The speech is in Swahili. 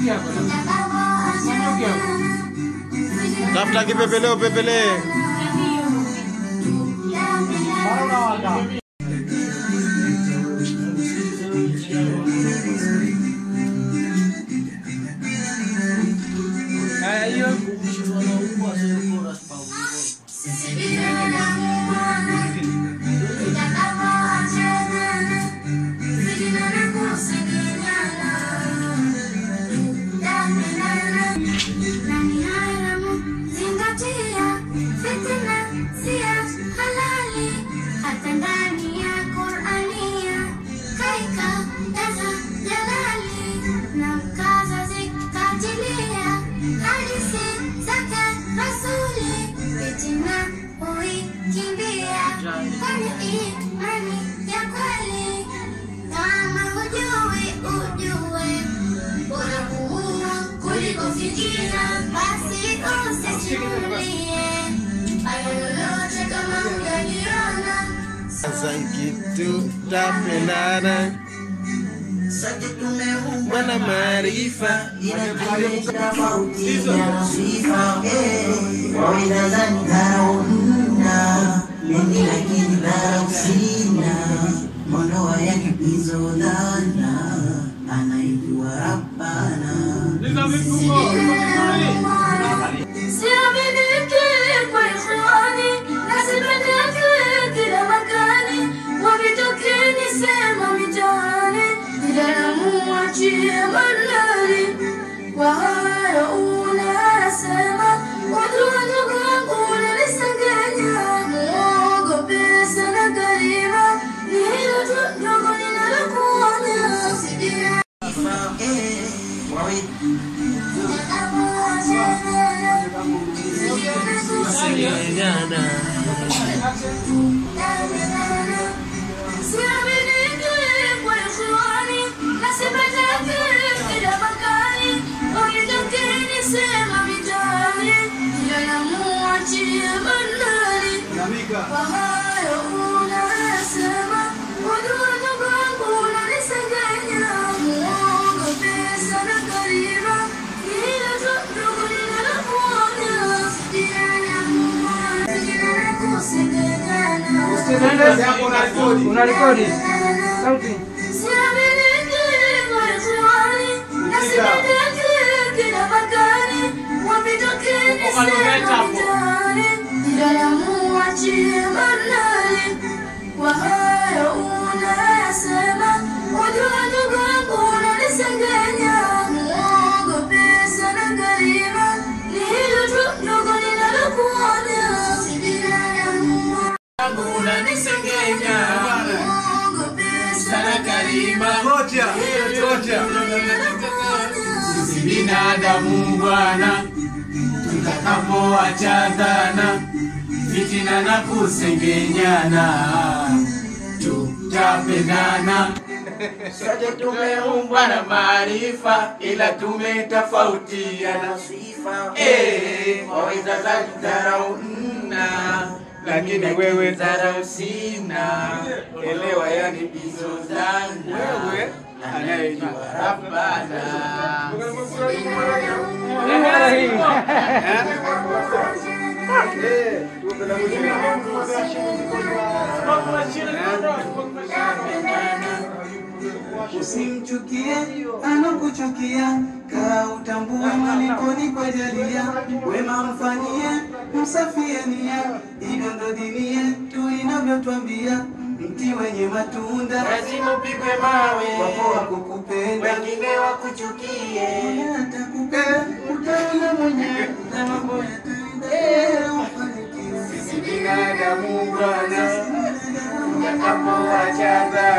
Tafuta kipepeleo pepelee. Sasa kitu tapendana Bwana maarifa wawezazani dharau mna mengi lakini dharau sina mondoa ya kipizo dhana anaijua rabbana Siaminiki kwa ikhwani, nasipendeke kila makani, wavitokeni sema mitaani, kijana muachie malali. Kwa hayo unasema, watu wadogo wangu unanisengenya, muogope sana karima, ni hilo tu ndogo ninalokuonya. Usidia kwa hayo unasema wadudu wangu unanisengenya muogope sana karima ila tu ndugu ninalokuonya sijana sijana kusengenyana Unarekodi sauti. Kwa hayo unasema, wajua ndugu yangu unanisengenya, muogope sana karima, ni hilo tu ndogo ninalokuonya, si binadamu unanisengenya muogope sana karima Ngoja, ngoja. Sisi binadamu bwana, tutakapoachana fitina na kusengenyana, tutapendana. Sote tumeumbwa na maarifa, ila tumetofautiana Eh, waweza za dharau nna lakini wewe dharau sina. Elewa yani bizo zangu wewe anayejua Rabbana. Usimchukie anakuchukia, kaa utambue maliponi kwa jalia. Wema mfanyie, msafie nia, hivyo ndo dini yetu inavyotwambia. Mti wenye matunda Lazima upigwe mawe, wapo wa kukupenda, wengine wakuchukie. mwenye atakupenda, utaona mwenyewe na mambo yataendelea, ufanikiwe. Sisi binadamu bwana, tutakapoachana